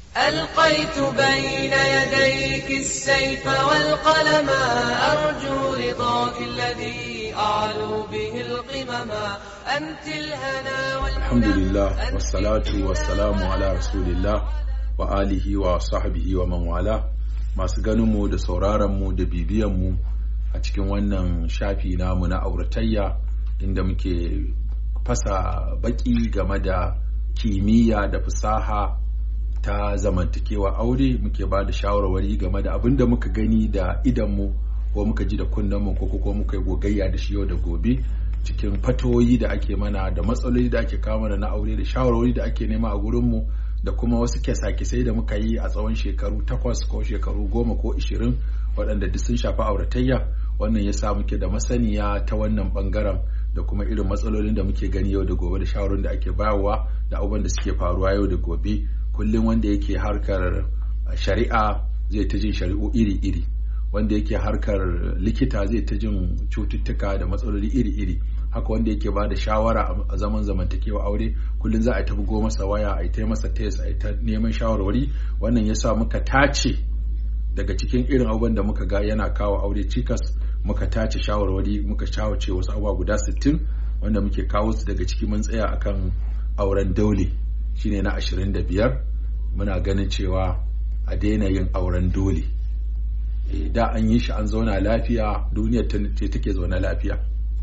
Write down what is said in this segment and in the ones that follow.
ألقيت بين يديك السيف والقلم أرجو رضاك الذي أعلو به القمم أنت الهنا والمنى alhamdulillah wassalatu wassalamu ala rasulillah wa alihi wa sahbihi wa man wala masu ganinmu da sauraronmu da bibiyanmu a cikin wannan shafi namu na auratayya inda muke fasa baki game da kimiyya da fasaha ta zamantakewa aure muke ba da shawarwari game da abin da muka gani da idanmu ko muka ji da kunnenmu ko ko muka yi gogayya da shi yau da gobe cikin fatoyi da ake mana da matsaloli da ake kawo mana na aure da shawarwari da ake nema a gurinmu da kuma wasu kyasa-kyasai da muka yi a tsawon shekaru takwas ko shekaru goma ko ishirin waɗanda duk sun shafi auratayya wannan ya sa muke da masaniya ta wannan ɓangaren da kuma irin matsalolin da muke gani yau da gobe da shawarwarin da ake bayarwa da abubuwan da suke faruwa yau da gobe kullum wanda yake harkar shari'a zai ta jin shari'u iri-iri wanda yake harkar likita zai ta jin cututtuka da matsaloli iri-iri haka wanda yake ba da shawara a zaman zamantakewa aure kullum za a ta bugo masa waya a ta masa test a ta neman shawarwari wannan ya sa muka tace daga cikin irin abubuwan da muka ga yana kawo aure cikas muka tace shawarwari muka shawarce wasu abubuwa guda 60 wanda muke kawo su daga ciki mun tsaya akan auren dole shine na 25 muna ganin cewa a daina yin auren dole da an yi shi an zauna lafiya duniyar ce take zaune lafiya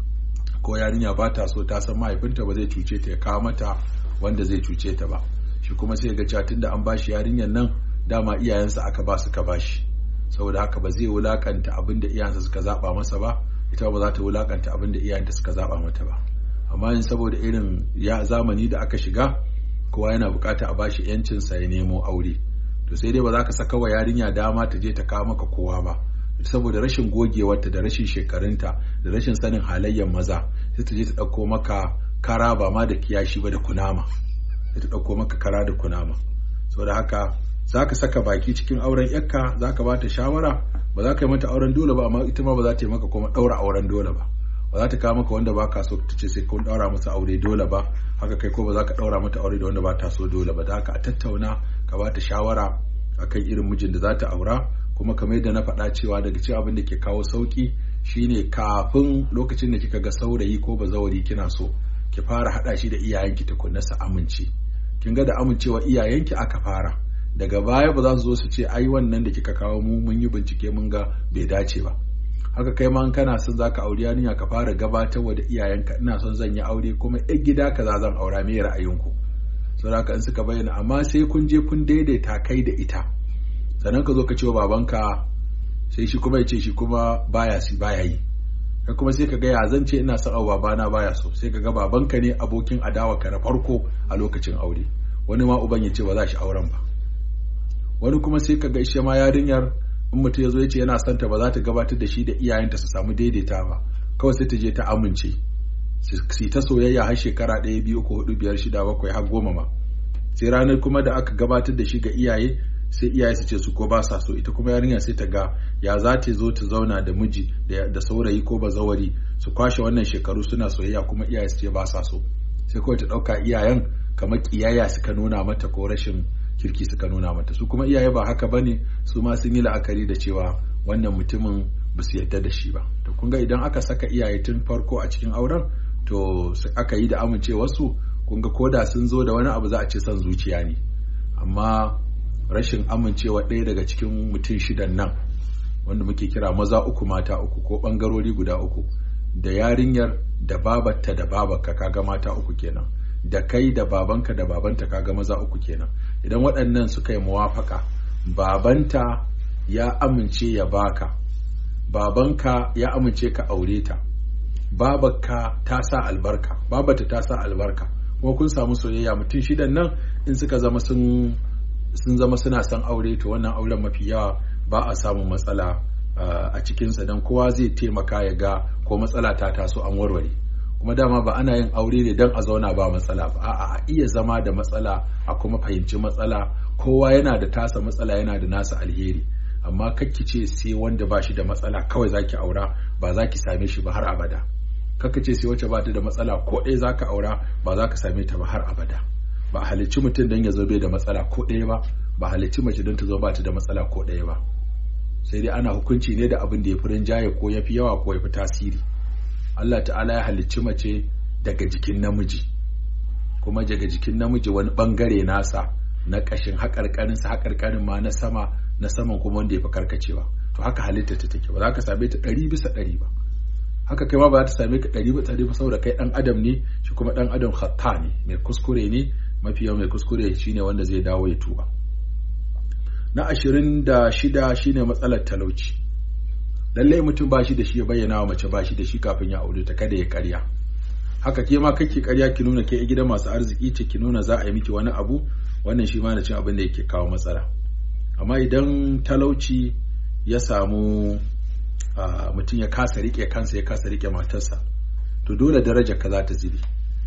ko yarinya ba ta so ta san mahaifinta ba zai cuce ta ya kawo mata wanda zai cuce ta ba shi kuma sai ga cewa tunda an bashi yarinyar nan dama iyayensa aka ba su ka bashi saboda haka ba zai wulakanta abin da iyayensa suka zaba masa ba ita ba za ta wulakanta abin da iyayenta suka zaba mata ba amma yin saboda irin ya zamani da aka shiga kowa yana bukata a bashi yancinsa ya nemo aure to sai dai ba za ka saka wa yarinya dama ta je ta kawo maka kowa ba saboda rashin gogewarta da rashin shekarunta da rashin sanin halayyar maza sai ta je ta ɗauko maka kara ba ma da kiyashi ba da kunama sai ta ɗauko maka kara da kunama saboda haka za ka saka baki cikin auren yakka za ka ba ta shawara ba za ka yi mata auren dole ba amma ita ma ba za ta yi maka kuma ɗaura auren dole ba ba za ta kawo maka wanda ba ka so ta ce sai kun ɗaura masa aure dole ba haka kai ko ba za ka ɗaura mata aure da wanda ba ta so dole ba da haka a tattauna ka ba ta shawara akan irin mijin da za ta aura kuma kamar yadda na faɗa cewa daga cikin abin da ke kawo sauki shine kafin lokacin da kika ga saurayi ko bazawari kina so ki fara haɗa shi da iyayenki tukunna su amince kin ga da amincewa iyayenki aka fara daga baya ba za su zo su ce ai wannan da kika kawo mu mun yi bincike mun ga bai dace ba haka kai ma kana son zaka auri yarinya ka fara gabatarwa da iyayenka ina son zan yi aure kuma ɗan gida kaza zan aura me ra'ayinku saboda haka in suka bayyana amma sai kun je kun daidaita kai da ita sannan ka zo ka ce wa babanka sai shi kuma ya ce shi kuma baya si baya yi kai kuma sai ka ga ya zan ce ina son abu babana baya so sai ka ga babanka ne abokin adawa ka na farko a lokacin aure wani ma uban ya ce ba za shi auren ba wani kuma sai ka ga ishe ma yarinyar in mutum ya zo ya ce yana son ta ba za ta gabatar da shi da iyayenta su samu daidaita ba kawai sai ta je ta amince su ta soyayya har shekara ɗaya biyu uku hudu biyar shida bakwai har goma ma sai ranar kuma da aka gabatar da shi ga iyaye sai iyaye su ce su ko ba sa so ita kuma yarinya sai ta ga ya za ta zo ta zauna da miji da saurayi ko bazawari su kwashe wannan shekaru suna soyayya kuma iyaye su ce ba sa so sai kawai ta ɗauka iyayen kamar kiyaya suka nuna mata ko rashin kirki suka nuna mata su kuma iyaye ba haka bane su ma sun yi la'akari da cewa wannan mutumin ba su yarda da shi ba to kun ga idan aka saka iyaye tun farko a cikin auren to aka yi da amincewarsu kun ga koda sun zo da wani abu za a ce son zuciya ne amma rashin amincewa ɗaya daga cikin mutum shidan nan wanda muke kira maza uku mata uku ko ɓangarori guda uku da yarinyar da babarta da babarka kaga mata uku kenan da kai da babanka da babanta kaga maza uku kenan idan waɗannan suka yi muwafaka babanta ya amince ya baka babanka ya amince ka aure ta babarka ta sa albarka babata ta sa albarka kuma kun samu soyayya mutum shidan nan in suka zama sun sun zama suna son aure to wannan auren mafi yawa ba a samun matsala a cikinsa don kowa zai taimaka ya ga ko matsala ta taso an warware kuma dama ba ana yin aure ne don a zauna ba matsala ba a'a a iya zama da matsala a kuma fahimci matsala kowa yana da tasa matsala yana da nasa alheri amma kakki ce sai wanda ba shi da matsala kawai zaki aura ba za ki same shi ba har abada kakka ce sai wacce ba ta da matsala ko ɗaya za ka aura ba za ka same ta ba har abada ba a halicci mutum don ya zo bai da matsala ko ɗaya ba ba halicci mace don ta zo ba ta da matsala ko ɗaya ba sai dai ana hukunci ne da abin da ya fi rinjaye ko ya fi yawa ko ya fi tasiri Allah ta'ala ya halicci mace daga jikin namiji kuma daga jikin namiji wani bangare nasa na ƙashin haƙarƙarinsa haƙarƙarin ma na sama na saman kuma wanda ya fi karkacewa to haka halitta ta take ba za ka same ta ɗari bisa ɗari ba haka kai ma ba za ta same ka ɗari bisa ɗari ba saboda kai ɗan adam ne shi kuma ɗan adam hatta ne mai kuskure ne mafi yawan mai kuskure shine wanda zai dawo ya tuba na ashirin da shida shine matsalar talauci lallai mutum ba shi da shi ya bayyana wa mace ba shi da shi kafin ya aure ta kada ya karya haka ke ma kake karya ki nuna ke gidan masu arziki ce ki nuna za a yi miki wani abu wannan shi ma na cin abin da yake kawo matsala amma idan talauci ya samu mutum ya kasa rike kansa ya kasa rike matarsa to dole daraja ka za ta zube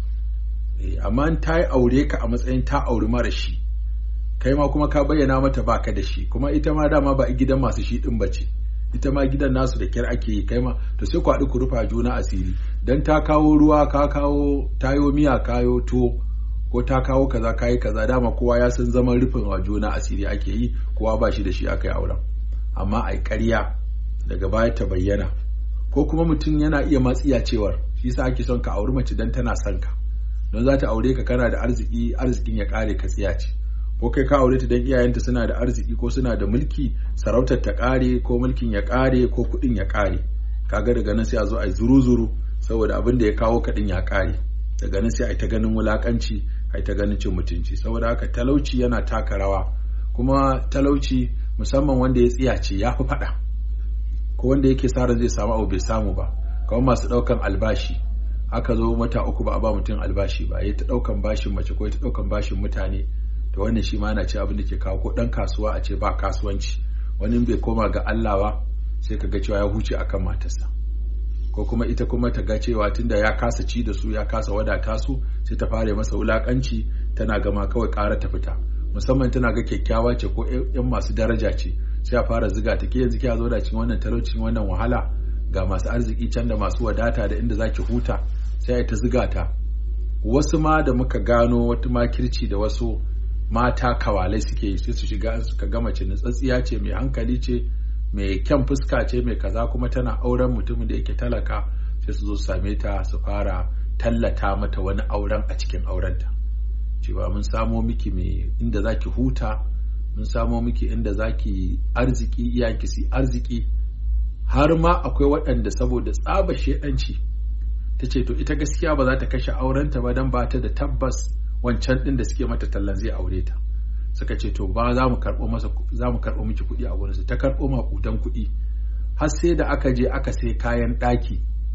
amma ta yi aure ka a matsayin ta auri mara shi kai ma kuma ka bayyana mata baka da shi kuma ita ma dama ba gidan masu shi din bace ita ma gidan nasu da kyar ake yi kai ma to sai ku haɗu ku rufa juna asiri dan ta kawo ruwa ka kawo tayo miya kayo tuwo ko ta kawo kaza kayi kaza dama kowa ya san zaman rufin wa juna asiri ake yi kowa ba shi da shi aka yi auren amma ai ƙarya daga baya ta bayyana ko kuma mutum yana iya matsiya cewar shi yasa ake son ka auri mace dan tana son ka don za ta aure ka kana da arziki arzikin ya kare ka tsiya ce ko kai ka aure ta dan iyayenta suna da arziki ko suna da mulki sarautar ta kare ko mulkin ya kare ko kudin ya kare kaga daga nan sai a zo a zuru zuru saboda abin da ya kawo kadin ya kare daga nan sai a ta ganin wulakanci a ta ganin cin mutunci saboda haka talauci yana taka rawa kuma talauci musamman wanda ya tsiyace ya fi faɗa ko wanda yake sa ran zai samu abu bai samu ba kamar masu ɗaukan albashi aka zo mata uku ba a ba mutum albashi ba ya ta ɗaukan bashin mace ko ya ta ɗaukan bashin mutane to wannan shi ma na ce abin da ke kawo ko ɗan kasuwa a ce ba kasuwanci wani bai koma ga Allah ba sai ka ga cewa ya huce akan matarsa ko kuma ita kuma ta ga cewa tunda ya kasa ci da su ya kasa wadata su sai ta fara masa wulakanci tana gama kawai ƙara ta fita musamman tana ga kyakkyawa ce ko yan masu daraja ce sai a fara ziga ta ke yanzu kiya zo da cikin wannan talaucin wannan wahala ga masu arziki can da masu wadata da inda zaki huta sai ta ziga ta wasu ma da muka gano wata makirci da wasu mata kawalai suke yi sai su shiga suka gama ce tsatsiya ce mai hankali ce mai kyan fuska ce mai kaza kuma tana auren mutumin da yake talaka sai su zo su same ta su fara tallata mata wani auren a cikin aurenta cewa mun samo miki mai inda zaki huta mun samo miki inda zaki arziki iyayenki su arziki har ma akwai waɗanda saboda tsaba shedanci ta ce to ita gaskiya ba za ta kashe aurenta ba don ba ta da tabbas wancan ɗin da suke mata tallan zai aure ta suka ce to ba za mu karɓo masa za mu karɓo miki kuɗi a gurinsa ta karɓo maƙudan kuɗi har sai da aka je aka sai kayan ɗaki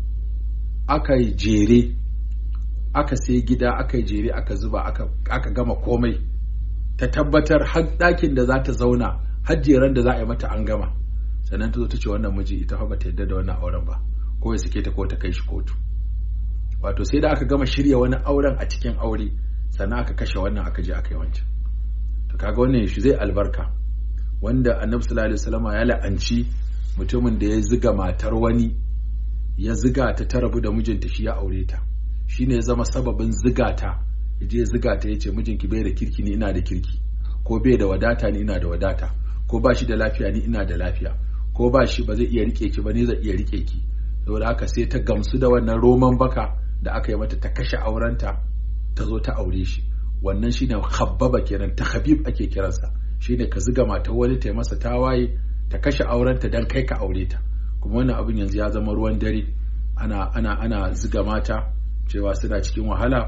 aka yi jere aka sai gida aka yi jere aka zuba aka gama komai ta tabbatar har ɗakin da za ta zauna har jeren da za a yi mata an gama sannan ta zo ta ce wannan miji ita fa bata yarda da wannan auren ba ko ya sake ta ko ta kai shi kotu wato sai da aka gama shirya wani auren a cikin aure sannan aka kashe wannan aka je aka yi wancan to kaga wannan shi zai albarka wanda annabi sallallahu alaihi wasallam ya la'anci mutumin da ya ziga matar wani ya ziga ta ta rabu da mijinta shi ya aure ta shine ya zama sababin ziga ta je ziga ta yace mijinki bai da kirki ni ina da kirki ko bai da wadata ni ina da wadata ko ba shi da lafiya ni ina da lafiya ko ba shi ba zai iya rike ki ba ni zai iya rike ki saboda haka sai ta gamsu da wannan roman baka da aka yi mata ta kashe aurenta ta zo ta aure shi wannan shine khabbaba kenan ta habib ake kiransa shine ka ziga mata wani ta masa tawaye ta kashe aurenta dan kai ka aure ta kuma wannan abin yanzu ya zama ruwan dare ana ana ana ziga mata cewa suna cikin wahala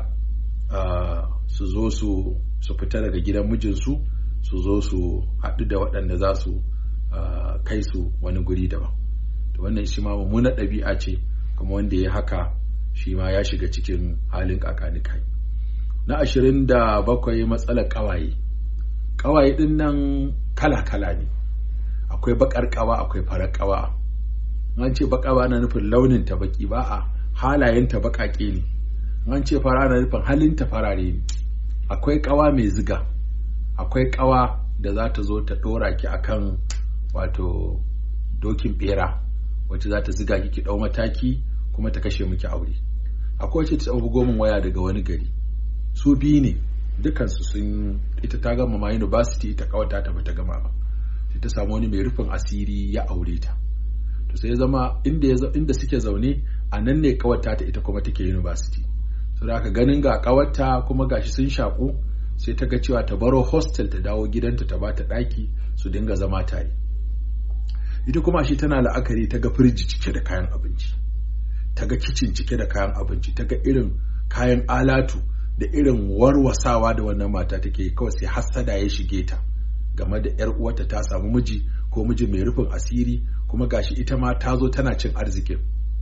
su zo su su fita daga gidan mijinsu su zo su haɗu da waɗanda za su kai su wani guri daban to wannan shi ma mummunar ɗabi'a ce kuma wanda ya haka shi ma ya shiga cikin halin kakanikai na ashirin da bakwai matsalar ƙawaye ƙawaye ɗin nan kala-kala ne akwai baƙar ƙawa akwai farar ƙawa an ce baƙa na nufin launin ta baƙi ba a halayen ta baƙaƙe ne an ce fara na nufin halin ta farare ne akwai ƙawa mai ziga akwai ƙawa da za ta zo ta ɗora ki akan wato dokin ɓera wacce za ta ziga ki ki ɗau mataki kuma ta kashe miki aure akwai wacce ta bugo min waya daga wani gari su biyu ne dukansu sun ita ta gama ma university ita kawata ta bata gama ba sai ta samu wani mai rufin asiri ya aure ta to sai ya zama inda inda suke zaune a nan ne kawata ta ita kuma take university so da aka ganin ga kawarta kuma gashi sun shaku sai ta ga cewa ta baro hostel ta dawo gidanta ta bata daki su dinga zama tare ita kuma shi tana la'akari ta ga firiji cike da kayan abinci ta ga kicin cike da kayan abinci ta ga irin kayan alatu da irin warwasawa da wannan mata take kawai sai hassada ya shige ta game da yar uwarta ta samu miji ko miji mai rufin asiri kuma gashi ita ma ta zo tana cin arzikin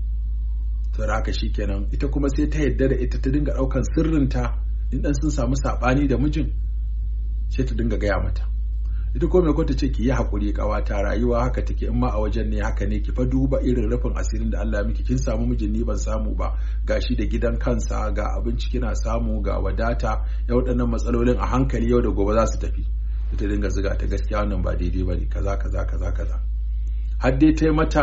to haka shikenan ita kuma sai ta yadda da ita ta dinga daukan sirrinta in dan sun samu sabani da mijin sai ta dinga gaya mata ita ko mai kwata ce ki yi hakuri kawata rayuwa haka take in ma a wajen ne haka ne ki fa duba irin rufin asirin da Allah ya miki kin samu mijin ni ban samu ba gashi da gidan kansa ga abinci kina samu ga wadata ya waɗannan matsalolin a hankali yau da gobe za su tafi ita dinga ziga ta gaskiya wannan ba daidai ba ne kaza kaza kaza kaza har dai ta yi mata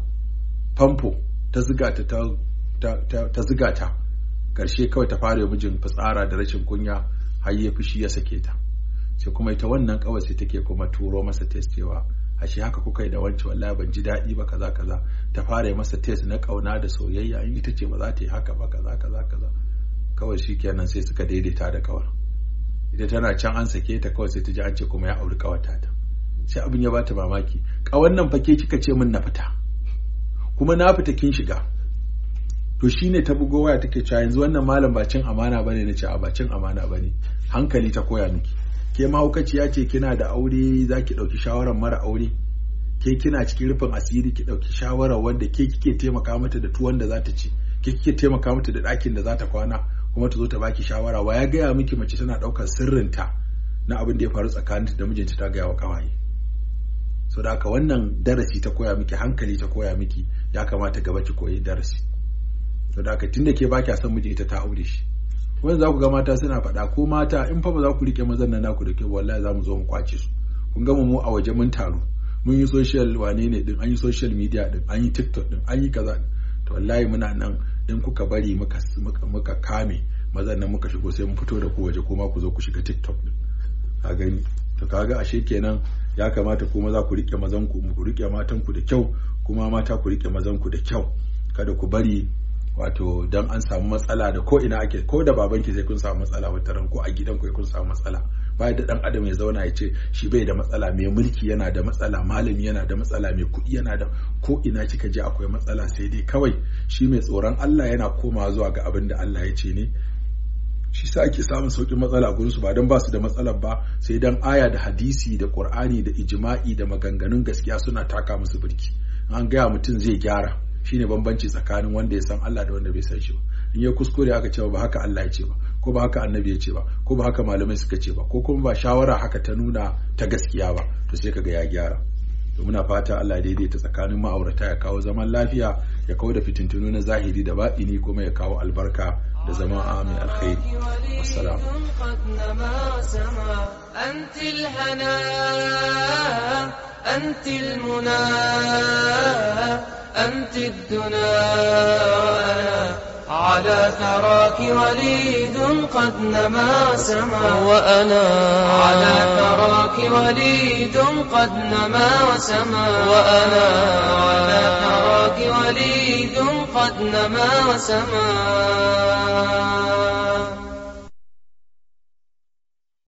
famfo ta ziga ta ta ziga ta karshe kawai ta fara mijin fitsara da rashin kunya har ya fushi ya sake ta sai kuma ita wannan kawai sai take kuma turo masa test cewa ashe haka kuka yi da wancan wallahi ban ji daɗi ba kaza kaza ta fara yi masa test na kauna da soyayya in ita ce ba za ta yi haka ba kaza kaza kaza kawai shikenan sai suka daidaita da kawar ita tana can an sake ta kawai sai ta ji an ce kuma ya auri kawata ta sai abin ya bata mamaki kawan nan fa ke kika ce min na fita kuma na fita kin shiga to shine ta bugo waya take cewa yanzu wannan malam ba cin amana bane na ce a ba cin amana bane hankali ta koya miki ke mahaukaciya ce kina da aure za ki ɗauki shawarar mara aure ke kina cikin rufin asiri ki ɗauki shawarar wanda ke kike taimaka mata da tuwon da za ta ci ke kike taimaka mata da ɗakin da za ta kwana kuma ta zo ta baki shawara wa ya gaya miki mace tana ɗaukar sirrinta na abin da ya faru tsakaninta da mijinta ta gaya wa ƙawaye so da haka wannan darasi ta koya miki hankali ta koya miki ya kamata gaba ki koyi darasi so da haka tunda ke baki son miji ita ta aure shi wanda za ku ga mata suna faɗa ko mata in fa ba za ku rike mazan nan naku da ke wallahi za mu zo mu kwace su kun gama mu a waje mun taru mun yi social wane ne din an yi social media din an yi tiktok din an yi kaza to wallahi muna nan in kuka bari muka muka kame mazan nan muka shigo sai mun fito da ku waje kuma ku zo ku shiga tiktok din ka gani to kaga ashe kenan ya kamata kuma za ku rike mazan ku ku rike matan ku da kyau kuma mata ku rike mazan ku da kyau kada ku bari wato dan an samu matsala da ko ina ake ko da babanki sai kun samu matsala wata ran ko a gidan ku kun samu matsala ba da dan adam ya zauna ya ce shi bai da matsala mai mulki yana da matsala malami yana da matsala mai kuɗi yana da ko ina kika je akwai matsala sai dai kawai shi mai tsoron Allah yana komawa zuwa ga abin da Allah ya ce ne shi sa ake samun sauƙin matsala gurin su ba don ba su da matsalar ba sai dan aya da hadisi da qur'ani da ijma'i da maganganun gaskiya suna taka musu birki an gaya mutum zai gyara shine bambanci tsakanin wanda ya san Allah da wanda bai san shi ba in ya kuskure aka ce ba haka Allah ya ce ba ko ba haka annabi ya ce ba ko ba haka malamai suka ce ba ko kuma ba shawara haka ta nuna ta gaskiya ba to sai kaga ya gyara to muna fata Allah daidaita tsakanin ma'aurata ya kawo zaman lafiya ya kawo da fitintunu na zahiri da baɗini kuma ya kawo albarka da zama a mai alkhairi wassalam أنت الهنا أنت المنى أنت الدنا وأنا على ثراك وليد قد نما سما وأنا على ثراك وليد قد نما وسما وأنا على ثراك وليد قد نما وسما